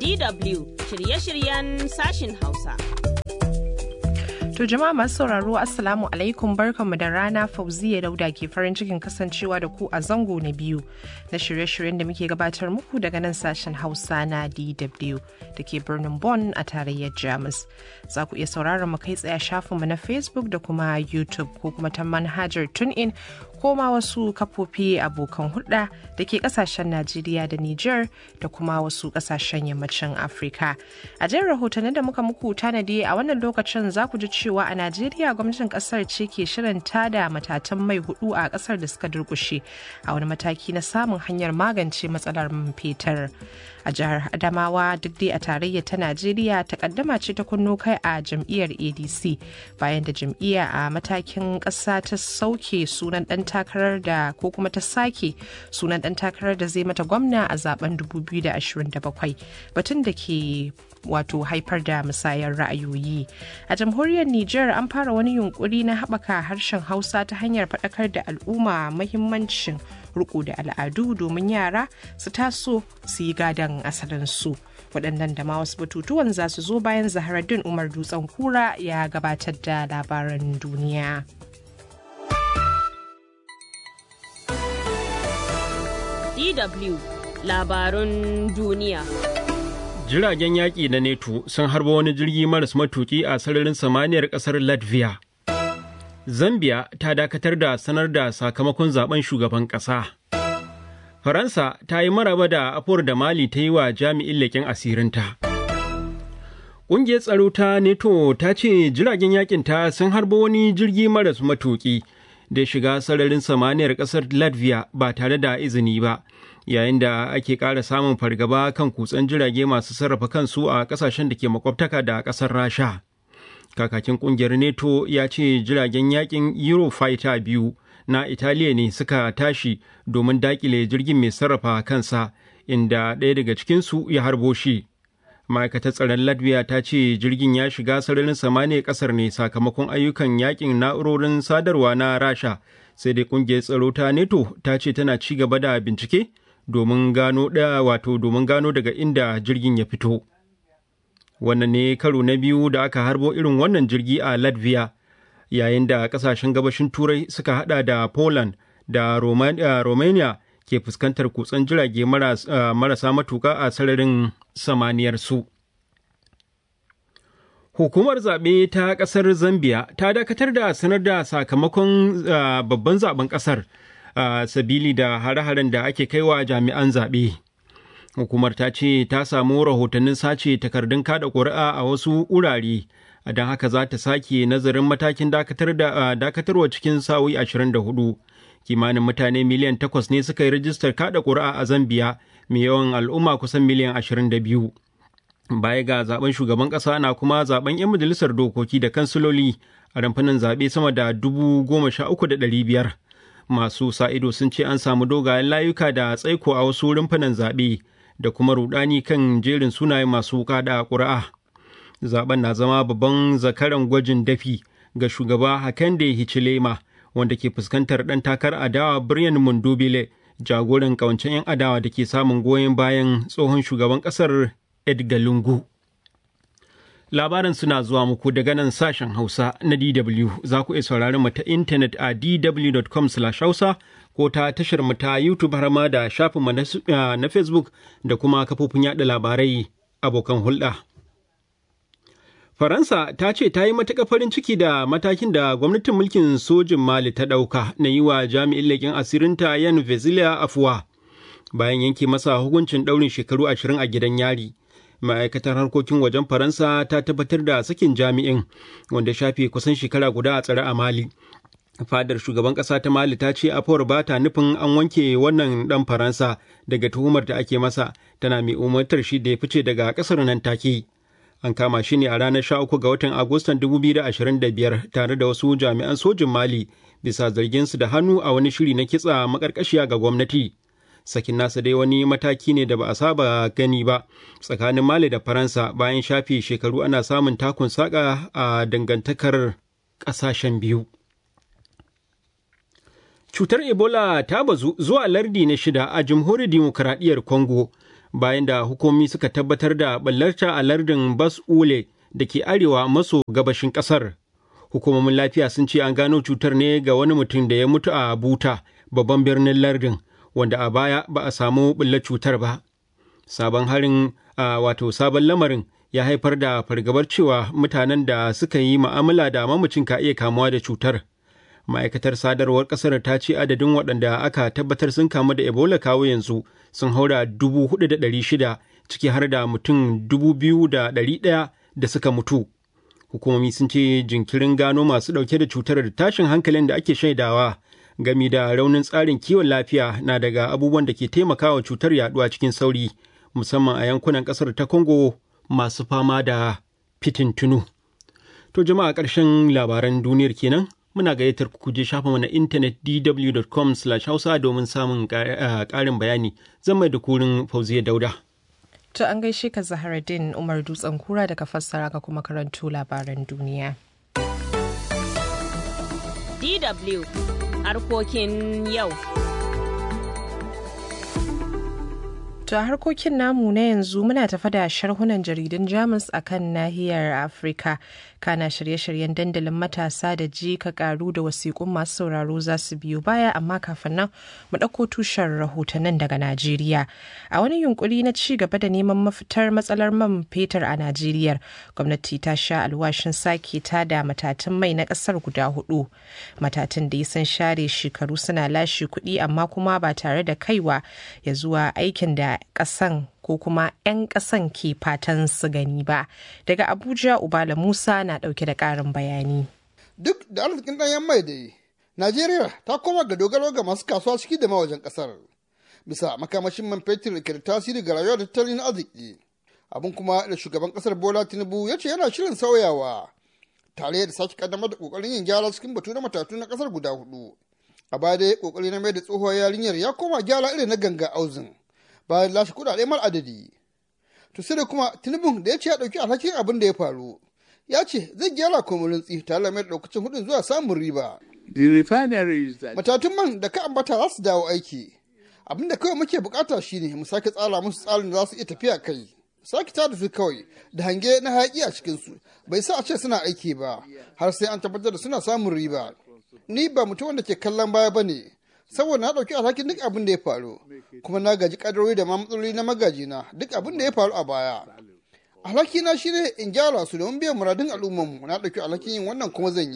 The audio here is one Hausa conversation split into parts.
DW shirye-shiryen sashin Hausa. To jama'a masu sauraro Assalamu alaikum barkanmu da rana Fauziya Dauda ke farin cikin kasancewa da ku a zango na biyu na shirye-shiryen da muke gabatar muku daga nan sashen Hausa na DW da ke birnin Bonn a tarayyar Jamus. Za ku iya sauraron mu kai tsaye shafinmu na Facebook da kuma YouTube ko kuma ta manhajar TuneIn ko ma wasu kafofi abokan hulɗa da ke kasashen Najeriya da Nijar da kuma wasu kasashen yammacin Afirka. A jan rahotannin da muka muku tanadi a wannan lokacin za ku ji cewa a Najeriya gwamnatin kasar ce ke shirin tada matatan mai hudu a kasar da suka durkushe a wani mataki na samun hanyar magance matsalar man fetur. A jihar Adamawa duk dai a tarayya ta Najeriya takaddama ce ta kunno kai a jam'iyyar ADC bayan da jam'iyya a matakin ƙasa ta sauke sunan ɗan takarar da ko kuma ta sake sunan ɗan takarar da zai mata gwamna a zaben 2027 batun da ke wato haifar da musayar ra'ayoyi a jamhuriyar niger an fara wani yunkuri na haɓaka harshen hausa ta hanyar faɗakar da al'umma mahimmancin riko da al'adu domin yara su taso su yi gadon asalinsu waɗannan da ma wasu batutuwan za su zo bayan zaharaddin umar dutsen kura ya gabatar da labaran duniya. DW labarun duniya. Jiragen yaƙi na NATO sun harba wani jirgi maras matuƙi a sararin samaniyar ƙasar Latvia. Zambia ta dakatar da sanar da sakamakon zaben shugaban ƙasa. Faransa ta yi maraba da afuwar da Mali ta yi wa jami'in leƙen asirinta. Ƙungiyar tsaro ta NATO ta ce jiragen yaƙin ta sun harba wani jirgi maras matuƙi. da shiga sararin samaniyar ƙasar latvia ba tare da izini ba yayin da ake ƙara samun fargaba kan kutsen jirage masu sarrafa kansu a ƙasashen da ke makwabtaka da ƙasar rasha kakakin ƙungiyar neto ya ce jiragen yakin eurofighter biyu na italiya ne suka tashi domin daƙile jirgin mai sarrafa kansa inda ɗaya daga cikinsu ya harbo shi ma'aikatar tsaron latvia ta ce jirgin ya shiga sararin samaniya kasar ne sakamakon ayyukan yakin na'urorin sadarwa na rasha sai dai kungiyar tsaro ta neto ta ce tana ci gaba da bincike domin gano da wato domin gano daga inda jirgin ya fito wannan ne karo na biyu da aka harbo irin wannan jirgi a latvia yayin da kasashen gabashin turai suka hada da poland da romania ke fuskantar kutsen jirage marasa matuka a sararin samaniyar su. Hukumar zaɓe ta ƙasar Zambia ta dakatar da sanar da sakamakon babban zaben ƙasar sabili da hare-haren da ake kaiwa jami'an zaɓe. Hukumar ta ce ta samu rahotannin sace takardun kada ƙuri'a a wasu wurare, don haka za ta sake nazarin matakin dakatarwa cikin sa'o'i 24. kimanin mutane miliyan takwas ne suka yi rajistar kada ƙuri'a a Zambiya mai yawan al'umma kusan miliyan ashirin da biyu. Baya ga zaben shugaban ƙasa na kuma zaben 'yan majalisar dokoki da kansiloli a ramfanin zaɓe sama da dubu goma sha uku da ɗari biyar. Masu sa ido sun ce an samu dogayen layuka da tsaiko a wasu rumfunan zaɓe da kuma rudani kan jerin sunayen masu kada ƙuri'a. Zaben na zama babban zakaran gwajin dafi ga shugaba Hakande Hichilema. wanda ke fuskantar ɗan takar adawa Brian Mundubile jagoran kawancen 'yan adawa da ke samun goyon bayan tsohon shugaban ƙasar Edgar Lungu. Labaran suna zuwa muku daga nan sashen Hausa na DW za ku iya sauraron mu ta intanet a dw.com hausa ko ta tashar mu ta YouTube har ma da shafinmu na Facebook da kuma kafofin yada labarai abokan hulɗa. Faransa ta ce ta yi matuƙar farin ciki da matakin da gwamnatin mulkin sojin Mali ta ɗauka na yi wa jami'in leƙen asirinta Yan Vezilia afuwa bayan yanke masa hukuncin ɗaurin shekaru ashirin a gidan yari. Ma'aikatar harkokin wajen Faransa ta tabbatar da sakin jami'in wanda shafe kusan shekara guda a tsare a Mali. Fadar shugaban ƙasa ta Mali ta ce afuwar ba ta nufin an wanke wannan ɗan Faransa daga tuhumar da ake masa tana mai umartar shi da ya fice daga ƙasar nan take. an kama shi ne a ranar 13 ga watan agustan 2025 tare da wasu jami'an sojin mali bisa zarginsu da hannu a wani shiri na kitsa makarkashiya ga gwamnati sakin nasa dai wani mataki ne da ba a saba gani ba tsakanin mali da faransa bayan shafe shekaru ana samun takun saka a dangantakar ƙasashen biyu cutar ebola ta bazu zuwa lardi na shida a jamhuriyar dimokuraɗiyyar congo bayan da hukumomi suka tabbatar da ɓallarta a lardin Bas Ule da ke arewa maso gabashin ƙasar. Hukumomin lafiya sun ce an gano cutar ne ga wani mutum da ya mutu a Buta, babban birnin lardin, wanda a baya ba a samu ɓullar cutar ba. Sabon harin a wato sabon lamarin ya haifar da fargabar cewa mutanen da suka yi ma'amala da mamacin ka iya kamuwa da cutar. Ma'aikatar sadarwar ƙasar ta ce adadin waɗanda aka tabbatar sun kamu da Ebola kawo yanzu sun haura dubu hudu da ɗari shida ciki har da mutum dubu biyu da ɗari ɗaya da suka mutu. Hukumomi sun ce jinkirin gano masu ɗauke da cutar da tashin hankalin da ake shaidawa gami da raunin tsarin kiwon lafiya na daga abubuwan da ke taimakawa cutar yaduwa cikin sauri musamman a yankunan ƙasar ta Congo masu fama da fitintunu. To jama'a ƙarshen labaran duniyar kenan muna gayyatar ku je shafa na intanet dw.com hausa domin samun ƙarin bayani zan mai da kurin fauziya dauda. To an gaishe ka Zaharaddin Umar Dutsen Kura daga fassara ka kuma karanto labaran duniya. DW harkokin yau. To a harkokin namu na yanzu muna tafa da sharhunan jaridun Jamus a kan nahiyar Afirka. Kana shirye-shiryen dandalin matasa da ji ka karu da wasiƙun masu sauraro za su biyo baya amma kafin nan mu ɗauko tushen rahotannin daga Najeriya. A wani yunkuri na ci gaba da neman mafitar matsalar man fetur a Najeriya, gwamnati ta sha alwashin sake ta da matatun mai na ƙasar guda hudu. Matatun da sun share shekaru suna lashe kuɗi amma kuma ba tare da kaiwa ya zuwa aikin da ƙasan ko kuma 'yan ƙasan ke fatan su gani ba. Daga Abuja Ubala Musa na ɗauke da ƙarin bayani. Duk da arzikin ɗanyen mai da Najeriya ta koma ga dogaro ga masu kasuwa ciki da mawajen ƙasar. Bisa makamashin man fetur ke da tasiri ga rayuwar tattalin arziki. Abin kuma da shugaban ƙasar Bola Tinubu ya ce yana shirin sauyawa. Tare da sake kaddamar da ƙoƙarin yin gyara cikin batu na matatu na ƙasar guda hudu. A baya dai ƙoƙari na mai da tsohuwar yarinyar ya koma gyara irin na ganga auzin. bayan lashe kudade mar adadi. To sai da kuma Tinubu da ya ce ya dauki alhakin abin da ya faru. Ya ce zai gyara komarin tsi tare da mai daukacin hudun zuwa samun riba. Matatun man da ka ambata za su dawo aiki. Abin da kawai muke bukata shine mu sake tsara musu tsarin da za su iya tafiya kai. Sake tada su kawai da hange na hayaki a cikinsu bai sa a ce suna aiki ba har sai an tabbatar da suna samun riba. Ni ba mutum wanda ke kallon baya ba ne, saboda na ɗauki alhakin duk abin da ya faru kuma na gaji kadarori da matsaloli na magajina duk abin da ya faru a baya alhaki na shine in gyara su domin biyan muradun al'ummarmu na ɗauki alhakin yin wannan kuma zan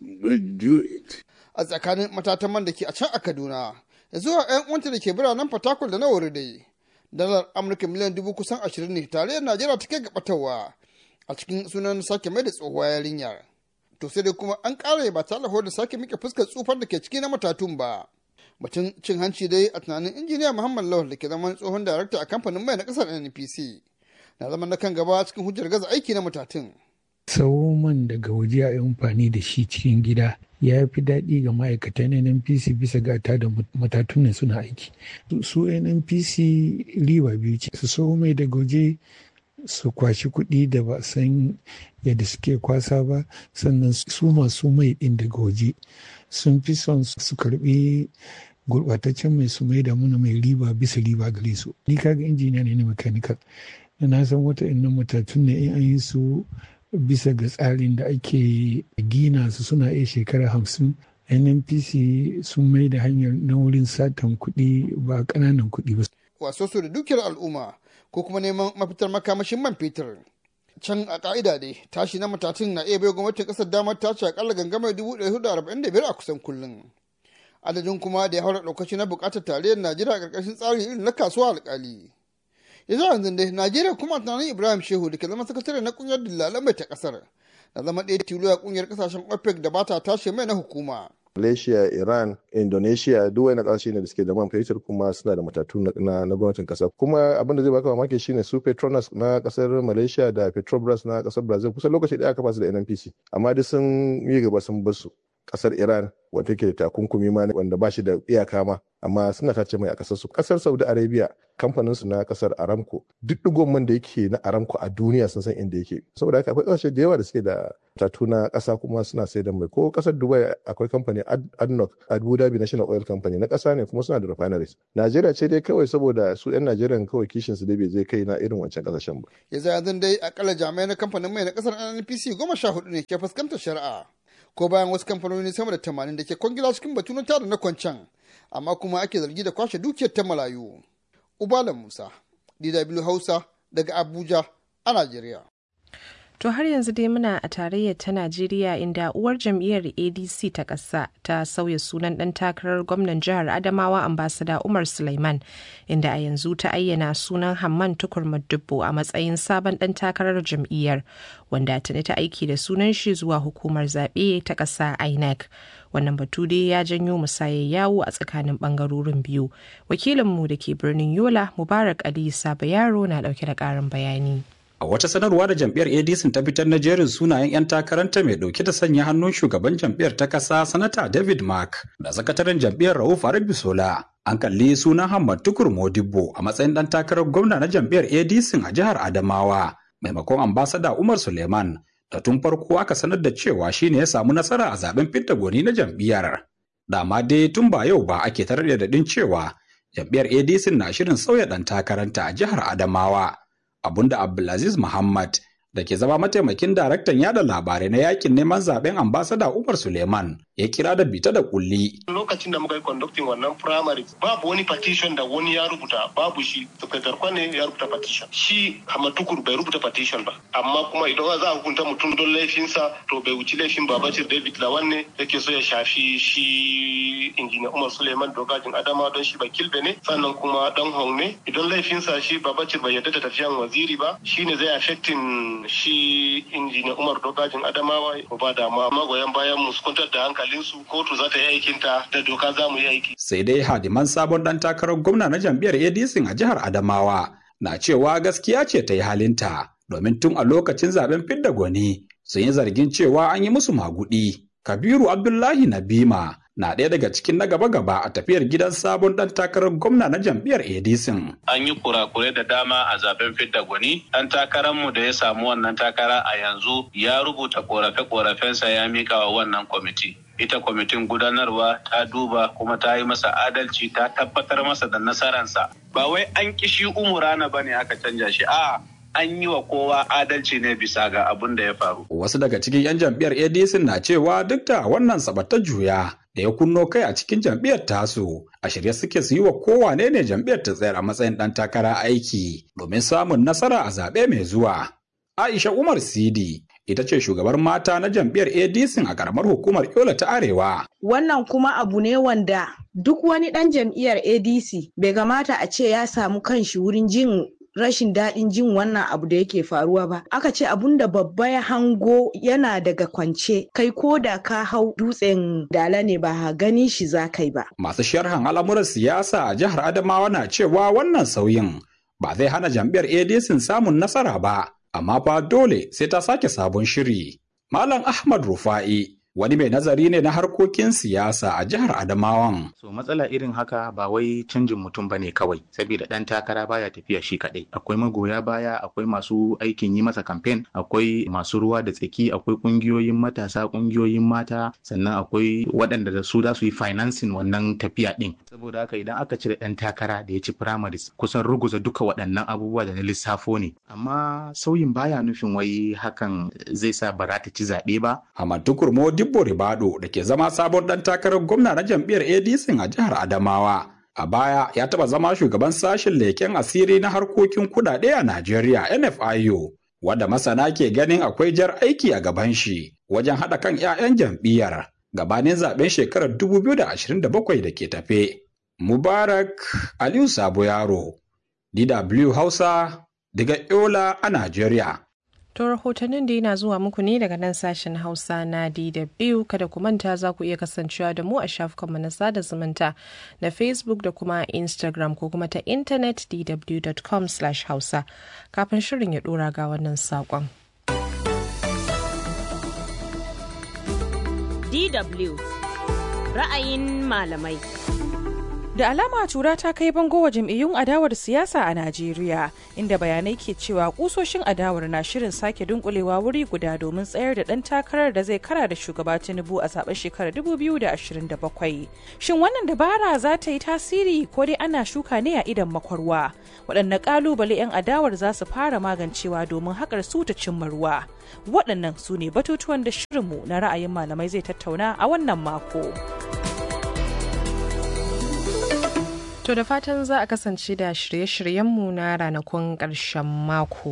yi a tsakanin matatan man da ke a can a kaduna ya zuwa yan uwanta da ke biranen fatakwal da na wuri dai dalar amurka miliyan dubu kusan ashirin ne tarayyar najeriya ta kai gabatarwa a cikin sunan sake mai da tsohuwa yarinyar to sai dai kuma an ƙara ba tare da sake mike fuskar tsufar da ke ciki na matatun ba batun cin hanci dai a tunanin injiniya muhammad lawal da ke zaman tsohon darakta a kamfanin mai na kasar npc na zaman na kan gaba cikin hujjar gaza aiki na matatun tsawo man daga waje a amfani da shi cikin gida ya fi daɗi ga ma'aikatan nnpc bisa gata da matatun ne suna aiki su nnpc riba biyu ce su so mai daga waje su kwashi kuɗi da ba san yadda suke kwasa ba sannan su masu mai ɗin daga waje sun fi son su karɓi gurɓataccen mai su mai da muna mai riba bisa riba gare su ni kaga injiniya ne na mechanical na san wata innan matatun ne in an yi su bisa ga tsarin da ake gina su suna iya shekara hamsin nnpc sun mai da hanyar na wurin satan kuɗi ba ƙananan kuɗi ba waso su da dukiyar al'umma ko kuma neman mafitar makamashin man fetur can a ka'ida dai tashi na matatun na iya bai gwamnatin kasar damar tace akalla gangamar dubu ɗari hudu arba'in da biyar a kusan kullum adadin kuma da ya haura ɗaukaci na buƙatar tarayyar najeriya a ƙarƙashin tsarin irin na kasuwa alƙali yanzu yanzu dai najeriya kuma tunanin ibrahim shehu da ke zama sakatare na ƙungiyar dillalan mai ta ƙasar na zama ɗaya tilo a ƙungiyar ƙasashen opec da ba ta tashi mai na hukuma Malaysia, Iran, Indonesia duk wani kasashe ne da suke da man fetur kuma suna da matatu na, na gwamnatin kasa. Kuma abin da zai baka mamaki shine su Petronas na kasar Malaysia da Petrobras na kasar Brazil kusan lokaci daya aka fasu da NNPC. Amma duk sun yi gaba sun bar su. Kasar Iran wata ke da takunkumi ma wanda ba shi da iyaka ma amma suna tace mai a kasar su kasar saudi arabia kamfanin su na kasar aramco duk digon man da yake na aramco a duniya sun san inda yake saboda haka akwai kasashe da yawa da suke da tatu na kasa kuma suna sai da mai ko kasar dubai akwai kamfani adnoc abu dhabi national oil company na kasa ne kuma suna da refineries najeriya ce dai kawai saboda su yan najeriya kawai kishin su dai bai zai kai na irin wancan kasashen ba ya zai yanzu dai akalla jami'ai na kamfanin mai na kasar nnpc goma sha hudu ne ke fuskantar shari'a ko bayan wasu kamfanoni sama da tamanin da ke kwangila cikin batu na tada na kwancan amma kuma ake zargi da kwashe dukiyar ta malayu ubala musa dw hausa daga abuja a najeriya To har yanzu dai muna a tarayyar ta Najeriya inda uwar jam'iyyar ADC ta ƙasa ta sauya sunan ɗan takarar gwamnan jihar Adamawa ambasada Umar Sulaiman inda a yanzu ta ayyana sunan Hamman Tukur Dubbo a matsayin sabon ɗan takarar jam'iyyar wanda tuni ta aiki da sunan shi zuwa hukumar zaɓe ta ƙasa INEC. Wannan batu dai ya janyo musayar yawo a tsakanin ɓangarorin biyu. Wakilinmu da ke birnin Yola Mubarak Ali Saba Yaro na ɗauke da ƙarin bayani. A wata sanarwa da jam'iyyar ADC ta fitar na jerin sunayen 'yan takaranta mai dauke da sanya hannun shugaban jam'iyyar ta kasa sanata David Mark da sakataren jam'iyyar Rauf Arabisola. An kalli sunan Hamad Tukur Modibbo a matsayin ɗan takarar gwamna na jam'iyyar ADC a jihar Adamawa maimakon ambasada Umar Suleiman da tun farko aka sanar da cewa shine ya samu nasara a zaben fidda gwani na jam'iyyar. Dama dai tun ba yau ba ake tarar da daɗin cewa jam'iyyar ADC na shirin sauya ɗan takaranta a jihar Adamawa. abunda Abdulaziz Muhammad da ke zama mataimakin daraktan yada labarai na yakin neman zaben ambasada Umar Suleiman ya kira da bita da kulli. Lokacin da muka yi conducting wannan primary babu wani petition da wani ya rubuta babu shi Dr. Kwane ya rubuta petition. Shi Hamatukur bai rubuta petition ba. Amma kuma idan za a hukunta mutum don laifinsa to bai wuci laifin Babacir David Lawan ne yake so ya shafi shi injiniya Umar Suleiman Dogajin Adama don shi ba kilbe ne sannan kuma dan Hong ne idan laifinsa shi Babacir bai yarda da tafiyan waziri ba shine zai affecting shi injiniya Umar Dogajin Adamawa ba da ma magoyan bayan mu su kwantar da hankalinsu kotu za ta yi aikinta da doka za mu yi aiki. Sai dai hadiman sabon dan takarar gwamna na jam'iyyar ADC a jihar Adamawa na cewa gaskiya ce ta yi halinta domin tun a lokacin zaben fidda gwani sun yi zargin cewa an yi musu magudi. Kabiru Abdullahi Nabima na ɗaya daga cikin na gaba-gaba a tafiyar gidan sabon ɗan takarar gwamna na jam'iyyar ADC. An yi kurakurai da dama a zaben fidda gwani. Ɗan takararmu da ya samu wannan takara a yanzu ya rubuta korafe-korafensa ya mika wa wannan kwamiti. Ita kwamitin gudanarwa ta duba kuma ta yi masa adalci ta tabbatar masa da nasararsa. Ba wai an kishi umurana ba ne aka canja shi, a'a an yi wa kowa adalci ne bisa ga abin da ya faru. Wasu daga cikin 'yan jam'iyyar ADC na cewa duk da wannan sabatar juya da ya kunno kai a cikin jam'iyyar tasu a shirye suke su yi wa kowane ne jam'iyyar ta tsayar a matsayin ɗan takara aiki domin samun nasara a zaɓe mai zuwa. Aisha Umar Sidi ita ce shugabar mata na jam'iyyar ADC a karamar hukumar Yola ta Arewa. Wannan kuma abu ne wanda duk wani ɗan jam'iyyar ADC bai kamata a ce ya samu kanshi wurin jin rashin daɗin jin wannan abu da yake faruwa ba aka ce abun da babba ya hango yana daga kwance kai ko da ka hau dutsen dala ne ba gani shi za kai ba masu sharhan al'amuran siyasa a jihar adamawa na cewa wannan sauyin ba zai hana jam'iyyar adc samun nasara ba amma fa dole sai ta sake sabon shiri malam ahmad rufa'i wani mai nazari ne na harkokin siyasa a jihar Adamawan. So matsala irin haka ba wai canjin mutum bane kawai, saboda ɗan takara baya tafiya shi kaɗai. Akwai magoya baya, akwai masu aikin yi masa kamfen, akwai masu ruwa da tsaki, akwai ƙungiyoyin matasa, ƙungiyoyin mata, sannan akwai waɗanda da su za su yi financing wannan tafiya ɗin. Saboda haka idan aka cire ɗan takara da ya ci primaries, kusan ruguza duka waɗannan abubuwa da na lissafo ne. Amma sauyin baya nufin wai hakan zai sa ba za ta ci zaɓe ba. Hamad Tukur Dibbo Ribado da ke zama sabon dan takarar gwamna na jam'iyyar ADC a jihar Adamawa. A baya ya taɓa zama shugaban sashen leken asiri na harkokin kudade a Najeriya NFIO, wadda masana ke ganin akwai jar aiki a gaban shi wajen haɗa kan 'ya'yan jam'iyyar gabanin zaben shekarar 2027 da ke tafe. Mubarak Aliyu Sabo Yaro, DW Hausa, daga Yola a Najeriya. To rahotannin da yana zuwa muku ne daga nan sashen Hausa na DW kada ku manta za ku iya kasancewa da mu a shafukanmu na sada zumunta na Facebook da kuma Instagram ko kuma ta intanet dw.com hausa kafin shirin ya dora ga wannan saƙon. DW ra'ayin malamai. Da alama tura ta kai bango wa jam'iyyun adawar siyasa a Najeriya, inda bayanai ke cewa kusoshin adawar na shirin sake dunkulewa wuri guda domin tsayar da ɗan takarar da zai kara da shugaba Tinubu a zaben shekarar 2027. Shin wannan dabara za ta yi tasiri ko dai ana shuka ne a idan makwarwa? Waɗanne ƙalubale 'yan adawar za su fara magancewa domin haƙar su ta cimma ruwa? Waɗannan su ne batutuwan da shirinmu na ra'ayin malamai zai tattauna a wannan mako. To da fatan za a kasance da shirye-shiryenmu na ranakun ƙarshen mako.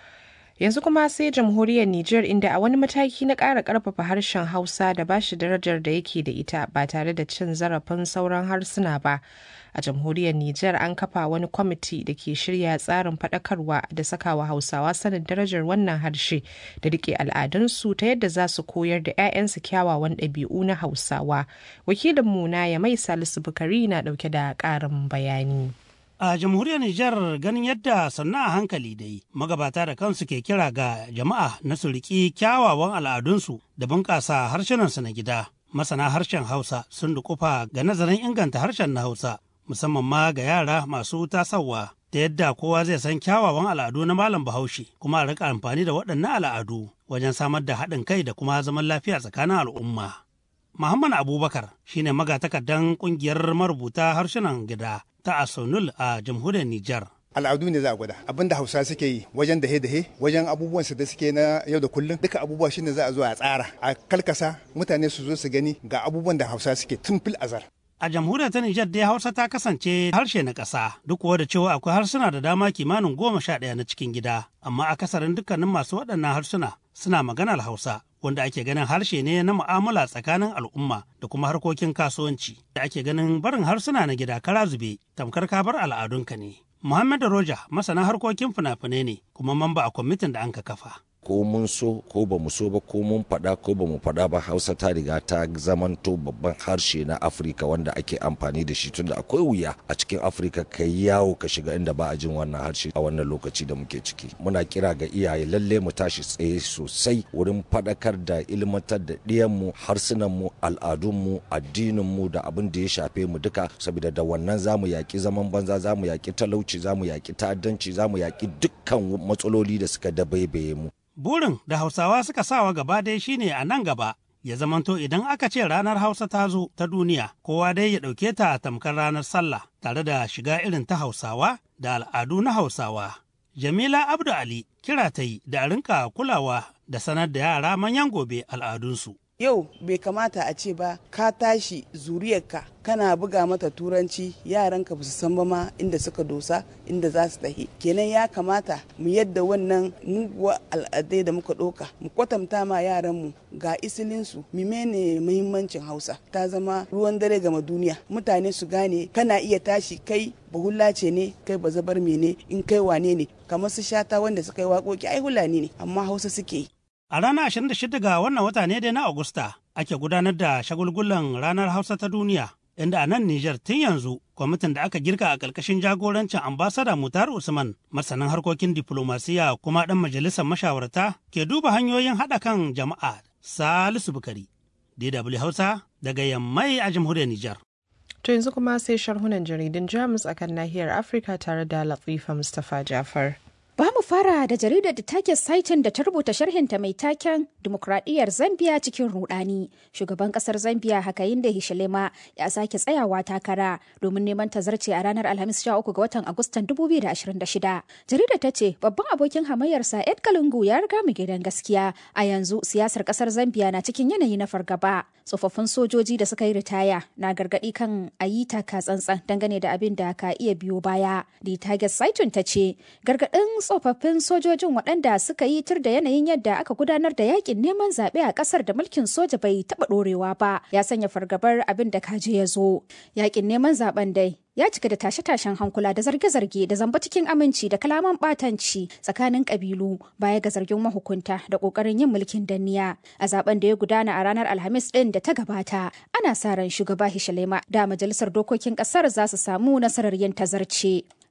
Yanzu kuma sai jamhuriyar Nijar inda a wani mataki na ƙara ƙarfafa harshen Hausa da ba shi darajar da yake da ita ba tare da cin zarafin sauran harsuna ba. A jamhuriyar Nijar an kafa wani kwamiti da ke shirya tsarin faɗakarwa da sakawa Hausawa sanin darajar wannan harshe da riƙe al'adunsu ta yadda za su koyar da 'ya'yansu kyawawan ɗabi'u na Hausawa. Wakilinmu na ya mai Salisu Bukari na ɗauke da ƙarin bayani. A jamhuriyar Nijar ganin yadda sannu a hankali dai magabata da kansu ke kira ga jama'a na su riƙi kyawawan al'adunsu da bunƙasa harshenansu na gida. Masana harshen Hausa sun dukufa ga nazarin inganta harshen na Hausa musamman ma ga yara masu tasawa ta yadda kowa zai san kyawawan al'adu na Malam Bahaushe kuma a rika amfani da waɗannan al'adu wajen samar da haɗin kai da kuma zaman lafiya tsakanin al'umma. Muhammad Abubakar shine magatakardan ƙungiyar marubuta harsunan gida ta Asonul a jamhuriyar Nijar. al'adu ne za a gwada abin da hausa suke yi wajen dahe dahe wajen abubuwan su da suke na yau da kullum duka abubuwa shine za a zo a tsara a kalkasa mutane su zo su gani ga abubuwan da hausa suke tun fil azar A jamhuriyar ta Nijar dai Hausa ta kasance harshe na ƙasa duk kuwa da cewa akwai harsuna da dama kimanin goma sha ɗaya na cikin gida amma akasarin dukkanin masu waɗannan harsuna suna maganar Hausa wanda ake ganin harshe ne na mu'amala tsakanin al'umma da kuma harkokin kasuwanci da ake ganin barin harsuna na gida kara zube tamkar ka bar al'adunka ne. Muhammad Roja masana harkokin fina-finai ne kuma mamba a kwamitin da an ka kafa. ko mun so ko ba mu so ba ko mun faɗa ko ba mu faɗa ba hausa ta riga ta zamanto babban harshe na afirka wanda ake amfani da shi tunda akwai wuya a cikin afirka ka yi yawo ka shiga inda ba a jin wannan harshe a wannan lokaci da muke ciki muna kira ga iyaye lalle mu tashi tsaye sosai wurin faɗakar da ilmantar da ɗiyanmu harsunanmu al'adunmu addininmu da abin da ya shafe mu duka saboda da wannan za mu yaƙi zaman banza za mu yaƙi talauci za mu yaƙi ta'addanci za mu yaƙi dukkan matsaloli da suka dabaibaye mu Burin da Hausawa suka sawa gaba dai shine a nan gaba ya zamanto idan aka ce ranar Hausa ta zo ta duniya kowa dai ya ɗauke ta tamkar ranar sallah tare da shiga irin ta Hausawa da al'adu na Hausawa. Jamila Abdu Ali kira ta yi da rinka kulawa da sanar da yara manyan gobe al'adunsu. Yau bai kamata a ce ba ka tashi zuriyarka kana buga mata turanci yaranka ba su san ba ma inda suka dosa inda za su tahi kenan ya kamata mu yadda wannan muguwa al'adai da muka ɗauka mu kwatanta ma yaranmu ga isilinsu mimene muhimmancin hausa ta zama ruwan dare gama duniya mutane su gane kana iya tashi kai bahulla ce ne kai ba zabar mene in kai wane ne kamar su shata wanda suka yi waƙoƙi ai hulani ne amma hausa suke yi A ranar 26 ga wannan wata ne dai na Agusta ake gudanar da shagulgulan ranar Hausa ta duniya, inda a nan Nijar tun yanzu kwamitin da aka girka a ƙarƙashin jagorancin ambasada Mutar Usman, masanin harkokin diplomasiya kuma ɗan majalisar mashawarta ke duba hanyoyin haɗa kan jama'a Salisu Bukari, DW Hausa daga Yammai a jamhuriyar Nijar. To yanzu kuma sai sharhunan jaridun Jamus akan nahiyar Afirka tare da Latifa Mustapha Jafar. Ba mu fara da jaridar da take saitin da ta rubuta sharhinta mai taken Dimokuraɗiyyar Zambiya cikin rudani. Shugaban ƙasar Zambiya Hakayin da Hishilema ya sake tsayawa takara domin neman tazarce a ranar Alhamis 13 ga watan Agustan 2026. Jaridar ta ce babban abokin hamayyarsa Ed Kalungu ya riga mu gidan gaskiya. A yanzu siyasar ƙasar Zambiya na cikin yanayi na fargaba. Tsofaffin sojoji da suka yi ritaya na gargaɗi kan a yi taka tsantsan dangane da abin da ka iya biyo baya. The Target Saitun ta ce gargaɗin tsofaffin sojojin waɗanda suka yi tur da yanayin yadda aka gudanar da yakin neman zaɓe a ƙasar da mulkin soja bai taɓa ɗorewa ba ya sanya fargabar abin da kaje ya zo yakin neman zaben dai ya cika da tashe-tashen hankula da zarge-zarge da zamba cikin aminci da kalaman ɓatanci tsakanin ƙabilu baya ga zargin mahukunta da ƙoƙarin yin mulkin danniya a zaben da ya gudana a ranar alhamis ɗin da ta gabata ana sa ran shugaba hishalema da majalisar dokokin ƙasar za su samu nasarar yin tazarce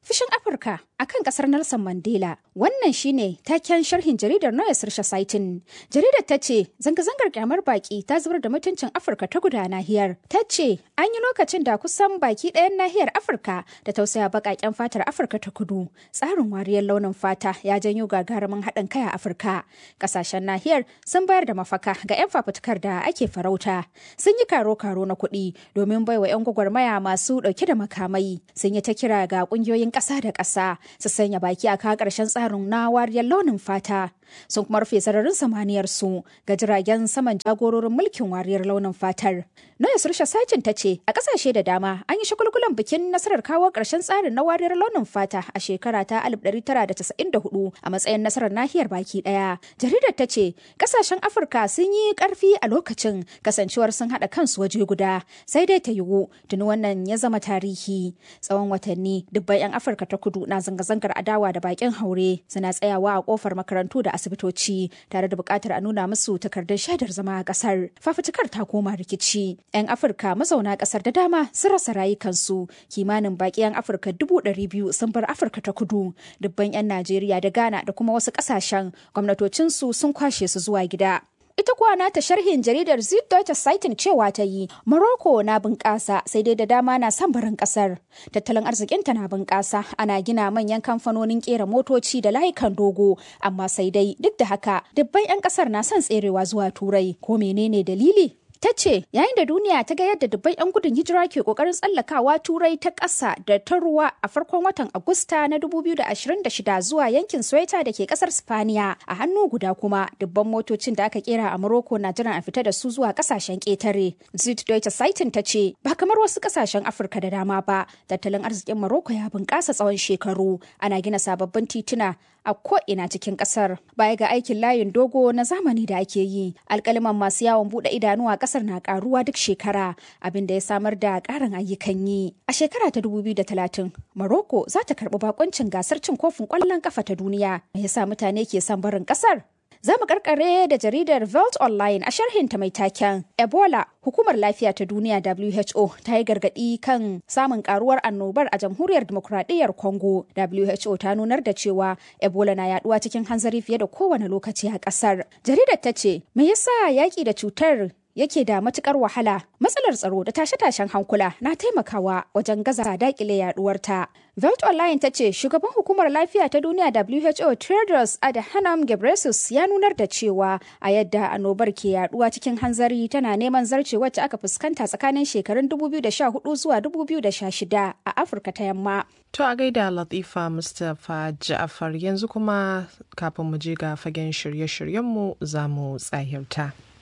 Fushin Afirka akan kasar Nelson Mandela. Wannan shine taken sharhin jaridar Noya Sirsha Saitin. Jaridar ta ce zanga-zangar kyamar baki ta zubar da mutuncin Afirka ta guda nahiyar. Ta ce an yi lokacin da kusan baki ɗayan nahiyar Afirka da tausaya baƙaƙen fatar Afirka ta kudu. Tsarin wariyar launin fata ya janyo gagarumin haɗin kai a Afirka. Ƙasashen nahiyar sun bayar da mafaka ga 'yan fafutukar da ake farauta. Sun yi karo-karo na kuɗi domin baiwa 'yan gwagwarmaya masu ɗauke da makamai. Sun yi ta kira ga ƙungiyoyin ƙasa da ƙasa su sanya baki a kawo ƙarshen tsarin na wariyar launin fata sun kuma rufe sararin samaniyar su ga jiragen saman jagororin mulkin wariyar launin fatar. Noya Sursha Sacin ta ce a ƙasashe da dama an yi shagulgulan bikin nasarar kawo ƙarshen tsarin na wariyar launin fata a shekara ta 1994 a matsayin nasarar nahiyar baki ɗaya. Jaridar ta ce ƙasashen Afirka sun yi ƙarfi a lokacin kasancewar sun haɗa kansu waje guda sai dai ta yiwu tuni wannan ya zama tarihi tsawon watanni dubban 'yan Afirka ta kudu na zanga-zangar adawa da bakin haure suna tsayawa a kofar makarantu da asibitoci tare da buƙatar a nuna musu takardar shaidar zama a ƙasar. Fafutukar ta koma rikici. 'Yan Afirka mazauna ƙasar da dama sun rasa rayukansu. Kimanin baƙi 'yan Afirka dubu ɗari biyu sun bar Afirka ta kudu. Dubban 'yan Najeriya da Ghana da kuma wasu ƙasashen gwamnatocinsu sun kwashe su zuwa gida. Ita kuwa nata sharhin jaridar Süddeutsche Zeitung cewa ta yi, Morocco na bunƙasa sai dai da dama na son barin ƙasar. Tattalin arzikinta na bunƙasa, ana gina manyan kamfanonin ƙera motoci da layukan dogo, amma sai dai duk da haka dubban 'yan ƙasar na son tserewa zuwa Turai. Ko menene dalili? ta ce yayin da duniya ta ga yadda dubban 'yan gudun hijira ke kokarin tsallakawa turai ta ƙasa da ta ruwa a farkon watan agusta na 2026 zuwa yankin sweta da ke ƙasar spaniya a hannu guda kuma dubban motocin da aka kera a morocco na jiran a fita da su zuwa ƙasashen ƙetare süddeutsche zeitung ta ce ba kamar wasu ƙasashen afirka da dama ba tattalin arzikin morocco ya bunƙasa tsawon shekaru ana gina sababbin tituna a ko'ina cikin kasar baya ga aikin layin dogo na zamani da ake yi alkaliman masu yawon bude idanu a kasar na karuwa duk shekara abin da ya samar da karin ayyukan yi a shekara ta 2030 morocco za ta karbi bakoncin gasar cin kofin kwallon kafa ta duniya me yasa mutane ke son barin kasar Za mu karkare da jaridar Velt Online a sharhinta mai taken Ebola. Hukumar Lafiya ta Duniya WHO ta yi gargaɗi kan samun karuwar annobar a Jamhuriyar Dimokuraɗiyyar Congo. WHO ta nunar da cewa Ebola na yaduwa cikin hanzari fiye da kowane lokaci a ƙasar. Jaridar ta ce, me yasa yaƙi da cutar yake da matukar wahala matsalar tsaro da tashe-tashen hankula na taimakawa wajen gaza dakile yaduwarta. Velt Online ta ce shugaban hukumar lafiya ta duniya WHO Tedros Adhanom Ghebreyesus ya nunar da cewa a yadda annobar ke yaduwa cikin hanzari tana neman zarce wacce aka fuskanta tsakanin shekarun 2014 zuwa 2016 a Afirka ta Yamma. To a gaida Latifa Mustapha Ja'afar yanzu kuma kafin mu je ga fagen shirye-shiryenmu za mu tsahirta.